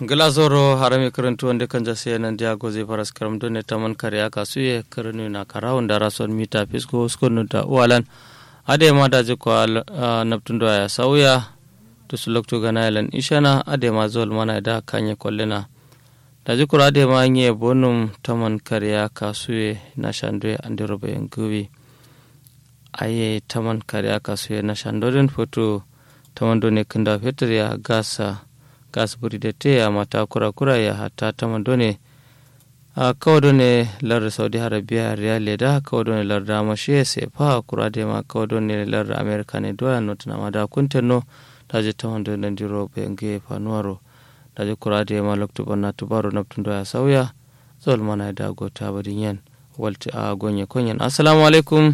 glasoro harami karantu wanda kan jase nan dia goze faras karam done taman kariya kasu ye karanu na karawun da rason mita fisko skonu da uwalan ade ma da je ko naptundo ya sauya to su lokto gana yalan ishana ade ma zol mana da kanye kollena da je kura ade ma nye bonum taman kariya kasu ye na shandwe andiro bayan gubi aye taman kariya kasu ye na shandoden foto taman done kinda fetur ya gasa gas buridete ya mata kura kura ya hata taman done a kawo done lar saudi arabia riyal leda kawo done lar damashe se fa kura de ma kawo done lar america ne doya not na mada kuntenno daje taman done ndiro be nge fanuaro daje kura de ma lokto bonna tubaro naptundo ya sauya zol mana da gota badin yan walti a gonye konyen assalamu alaikum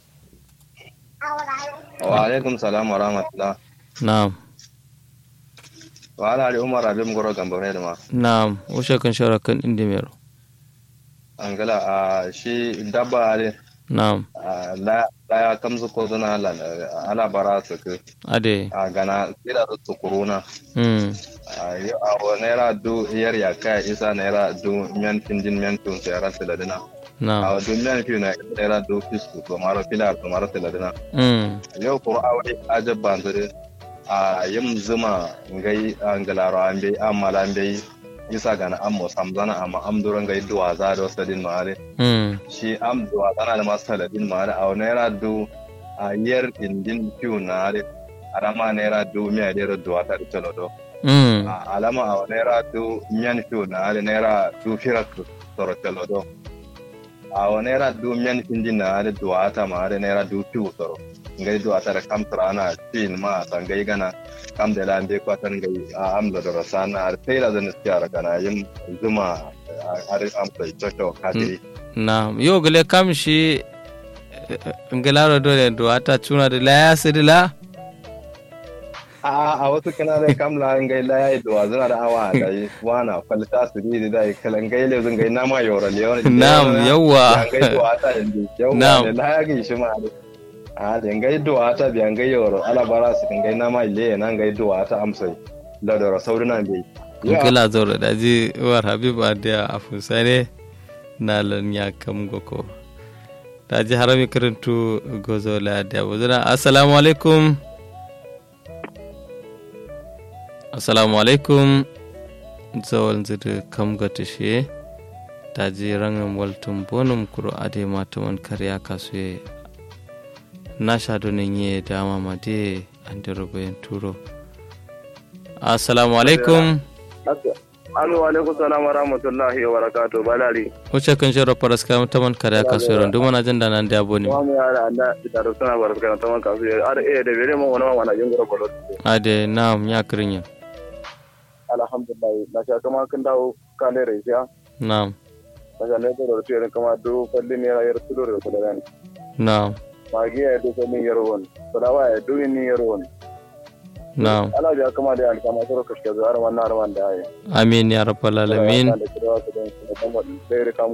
wa alaikum salam wa rahmatullah na'am wa ala ali umar abin goro gamba ne da ma na'am ushe kan shara kan indi mero angala a shi dabba ale na'am la la ya kamzu ko zana ala ala bara su ku ade a gana kira su kuruna mm a wa naira du yar ya kai isa naira du men tindin men tun sai ran tiladina na'am a du men fi na naira du fisku to maro filar to maro tiladina mm yau ko a wani ajabban zure a yin zuma ngai angalaro ambe amala ambe isa gana ammo samzana amma am duran gai duwa za da wasu din mare mm shi am duwa zana da masu saladin mare a naira du a yar indin fiu na are arama naira du miya dera duwa ta da do mm a alama a naira du miyan fiu na are naira du firak toro do a naira du miyan findin na are duwa ta ma are naira du fiu toro ngai duwa ta da kam trana fin ma sangai gana kam da lambe kwatan gai a amla da rasana har sai da zan tsaya kana yin zuma har am sai toto kadiri na'am yo gele kam shi ngelaro dole do ata tuna da la ya sidila a a wasu kana da kam la ngai la yayi duwa zuna da awa da yi wana falta su di da kalan gai le zun gai na ma yoro le yoro Na'am, yawwa. ngai duwa ta yanzu yawwa Na'am. da la ya gi shi ma a da ngai duwa ta biyan gai yoro ala bara su ngai na ma ile na ngai duwa ta amsai la da saurina bai ngela zoro da ji war habib adia afusare na lan ya kam goko da ji harami karantu gozo la da wazana assalamu alaikum assalamu alaikum zawal zir kam gata shi da ji rangan waltun bonum kuro ade mataman karya kasuye na sha donin yi dama made an da rubayin turo assalamu alaikum Alo alaikum salam wa rahmatullahi wa barakatuh balali. wuce kan shiro paras kam taman kare ka so ron duma na janda nan da boni Wa mu yara anda da da sana barka kan taman kasu ya ar eh da bere mu wani wani yin gura bolo. ade nam ya krinya Alhamdulillah na sha kama kan dawo kan da reja. nam Na sha ne da rutu kama do falli ne ya yar tudo da kudaran. nam Magi ya do falli yar won. Sadawa ya do ni yar won. nam Ala ya kama da alkama soro kashke zuwa har wannan har wannan da ai. amin ya rabbal alamin Da kira su da kuma da kam